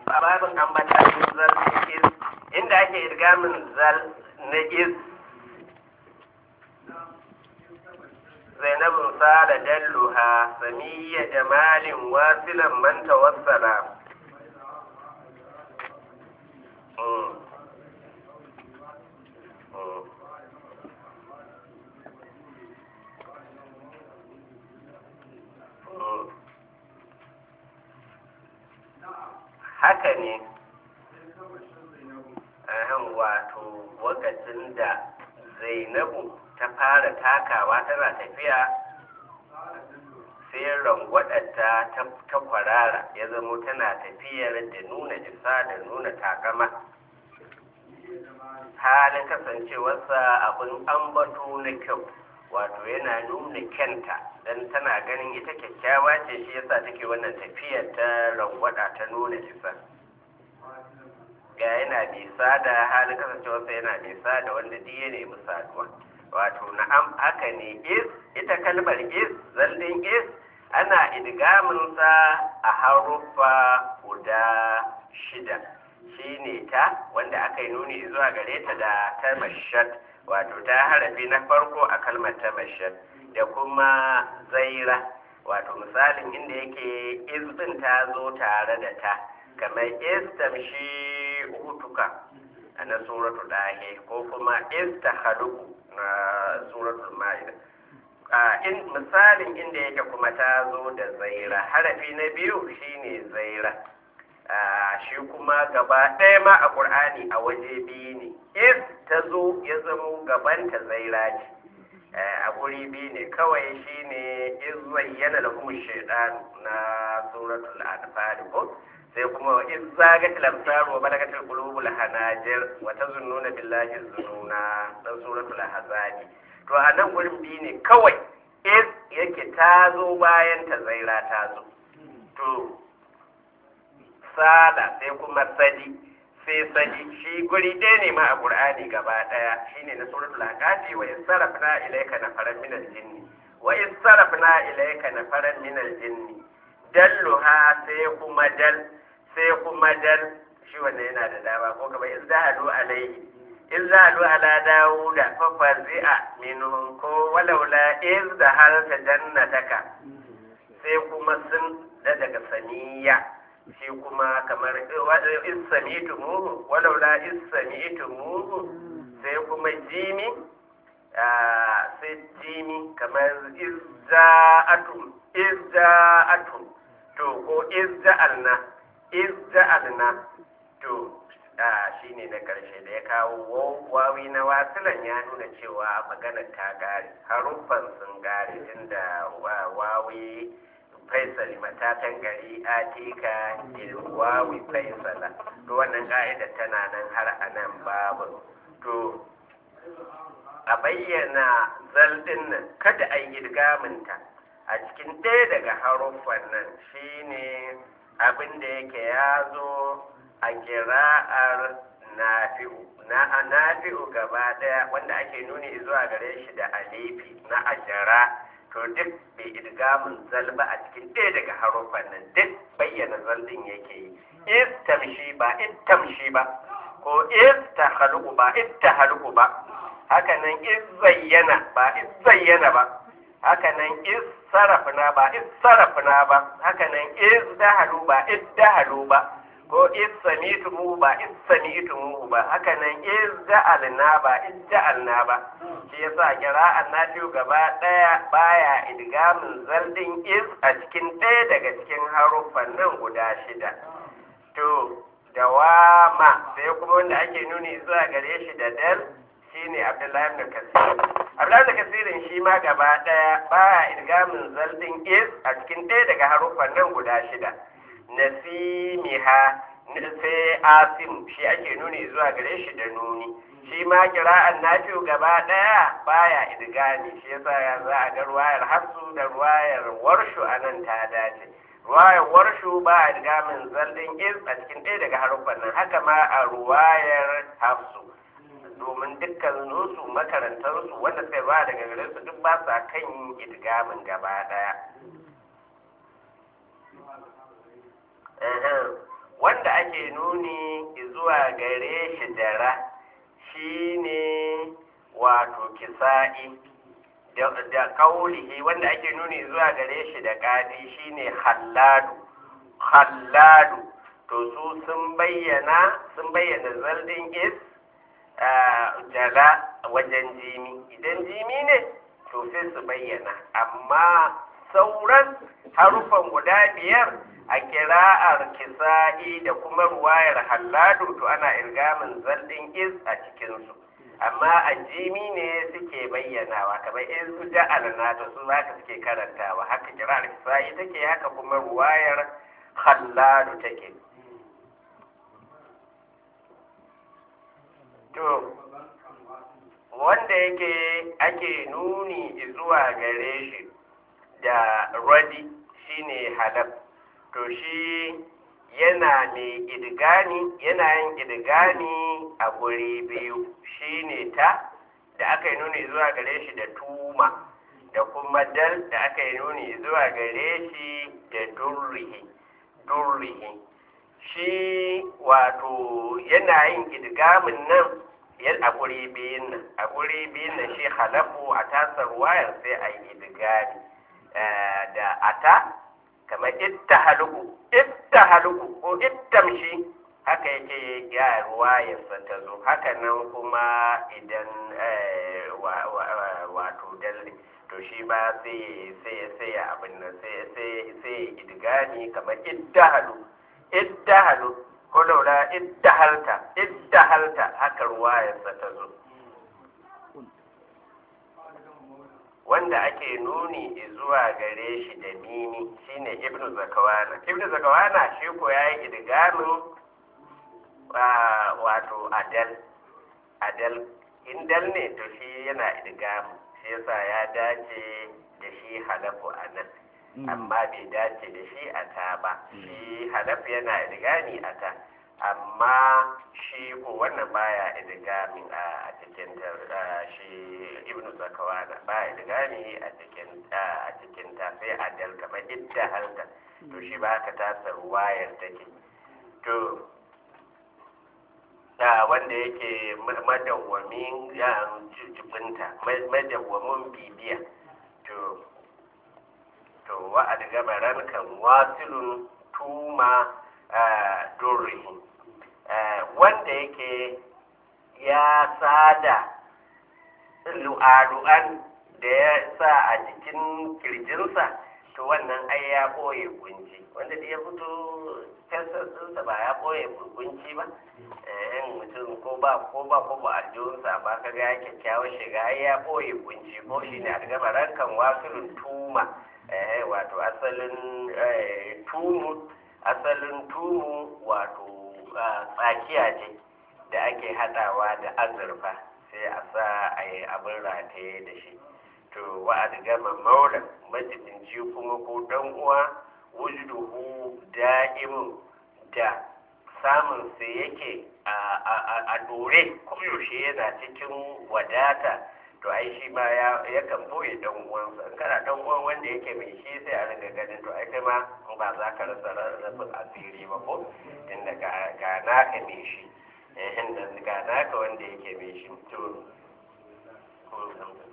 a babin ambatan zal is inda ake idgamin zal na is zainabun sala dalluha samiyya jamalin wasilan man tawassala Mm. Mm. Mm. haka ne ahan wato lokacin da zainabu ta fara takawa tana tafiya sai rangwadarta ta kwarara ya zamo tana tafiyar da nuna isa da nuna takama halin kasancewarsa abin ambato na kyau wato yana nuna kyanta don tana ganin ita kyakkyawa ce shi yasa take wannan tafiyar ta rangwada ta nuna isa ga yana bisa da halin kasancewarsa yana bisa da wanda diya ne misaluwa wato na'am haka ne is ita kalmar is zallin is ana idgaminsa a haruffa guda shida shine ta wanda aka yi nuni zuwa gare ta da ta mashat wato ta harafi na farko a kalmar ta mashat da kuma zaira wato misalin inda yake izbin ta zo tare da ta kamar istamshi hutuka a na suratul dahe ko kuma istahaluku na suratul ma'ida in misalin inda yake kuma ta zo da zaira harafi na biyu shine zaira shi kuma gaba ɗaya ma a ƙur'ani a waje biyu ne if ta zo ya zamo gabanta zaira ce a guri biyu ne kawai shine iz zayyana lahum shaytan na suratul anfal ko sai kuma iz zagatil absar wa balagatil qulubul hanajir wa tazunnuna billahi zununa na suratul ahzab to a nan gurin biyu ne kawai iz yake ta zo bayan ta zaira ta zo to sada sai kuma sadi sai sadi shi guri ɗaya ne ma a ƙur'ani gaba ɗaya shine na suratul aqati wa isarafna ilayka nafaran min al-jinni wa isarafna ilayka nafaran min al-jinni dalluha sai kuma dal sai kuma dal shi wannan yana da dama ko kamar izdahadu alayhi izdahadu ala dawuda fa fazi'a minhum ko walaula izdahalta jannataka sai kuma sun da daga saniya shi kuma kamar isamitu muhu walaula isamitu muhu sai kuma jimi sai jimi kamar izza'atum izza'atum to ko izza'alna izza'alna to shi ne na ƙarshe da ya kawo wawi na wasilan ya nuna cewa maganar ta gare haruffan sun gare tunda wawi faisali matatan gari atika ilwawi faisala to wannan ka'ida tana nan har a nan babu to a bayyana zaldin nan kada a yi idgaminta a cikin ɗaya daga haruffan nan shine abin da yake ya zo a kira'ar nafi'u na nafi'u gaba ɗaya wanda ake nuni zuwa gare shi da alifi na ajara to duk bai idgamin zalba a cikin ɗaya daga haruffan nan duk bayyana zaldin yake yi is tamshi ba it tamshi ba ko is ta haluku ba it ta haluku ba haka nan is zayyana ba is zayyana ba haka nan is sarafna ba is sarafna ba haka nan is dahalu ba is dahalu ba ko is samitumu ba is samitumu ba haka nan is ja'alna ba is ja'alna ba shi yasa kira'an nafi'u gaba daya baya idgamin zaldin is a cikin ɗaya daga cikin haruffan nan guda shida to dawama sai kuma wanda ake nuni zuwa gare shi da dal shine abdullahi ibn kasir abdullahi ibn kasirin shi ma gaba daya baya idgamin zaldin is a cikin ɗaya daga haruffan nan guda shida nasimiha sai asim shi ake nuni zuwa gare shi da nuni shi ma kira'an nafi'u gaba daya baya idgami shi yasa ya za a ga ruwayar hafsu da ruwayar warshu anan ta dace ruwayar warshu ba a idgamin zaldin is a cikin ɗaya daga haruffan nan haka ma a ruwayar hafsu domin dukkan su makarantarsu wanda suka ba daga gare su duk ba sa kan idgamin gaba daya wanda ake nuni zuwa gare shi da ra shine wato kisa'i da kaulihi wanda ake nuni zuwa gare shi da kadi shine halladu halladu to su sun bayyana sun bayyana zaldin is jala wajen jimi idan jimi ne to sai su bayyana amma sauran harufan guda biyar a kira'ar kisa'i da kuma ruwayar halladu to ana irgamin zaldin is a cikinsu amma a jimi ne suke bayyanawa kamar in su ja'alna to su haka suke karantawa haka kira'ar kisa'i take haka kuma ruwayar halladu take to wanda yake ake nuni zuwa gare shi da radi shine halab to shi yana mai idigani yana yin idigani a guri biyu shine ta da aka yi nuni zuwa gare shi da tuma da kuma dal da aka yi nuni zuwa gare shi da durrihi durrihi shi wato yana yin idgamin nan yan a guri biyun nan a guri biyun nan shi halafu a tasar wayar sai a yi idgami da ata kamar ittahaluku ittahaluku ko ittamshi haka yake ya ruwayarsa ta zo haka nan kuma idan wato dalle to shi ba sai sai sai abin nan sai sai sai idgami kamar ittahalu ittahalu ko laula iddahalta iddahalta haka ruwayarsa ta zo wanda ake nuni zuwa gare shi da mimi shine ibnu zakawana ibnu zakawana shi ko yayi idgamin wato adal adal indal ne to shi yana idgamin shi yasa ya dace da shi halafu anan amma bai dace da shi a ta ba shi halafu yana idgami a ta amma shi ko wannan baya idgami a cikin shi ibnu zakawana baya idgami a cikin a cikin ta sai adal kamar idda halta to shi ba ka tasa wayar take to da wanda yake madawwamin jibinta madawwamin bibiya to to wa'ad gabaran kan wasilun tuma durrihin wanda yake ya sada lu'alu'an da ya sa a jikin kirjinsa to wannan ai ya ɓoye kunci wanda da ya fito kansa ba ya ɓoye kunci ba yan mutum ko ba ko ba ko ba aljihunsa ba ka ga kyakkyawar shiga ai ya ɓoye kunci ko shi ne a gaba rankan wasilun tuma wato asalin tumu asalin tumu wato tsakiya ce da ake hadawa da azurfa sai a sa a yi abin rataye da shi to wa'ad gama maula majibinci kuma ko dan uwa wujuduhu da'imun da samun sa yake a dore koyaushe yana cikin wadata to ai shi ma ya kan boye dan uwansa in kana dan uwan wanda yake mai shi sai a ringa ganin to ai kai ma ba za ka rasa rafin asiri ba ko tunda ga naka mai shi eh ga naka wanda yake mai shi to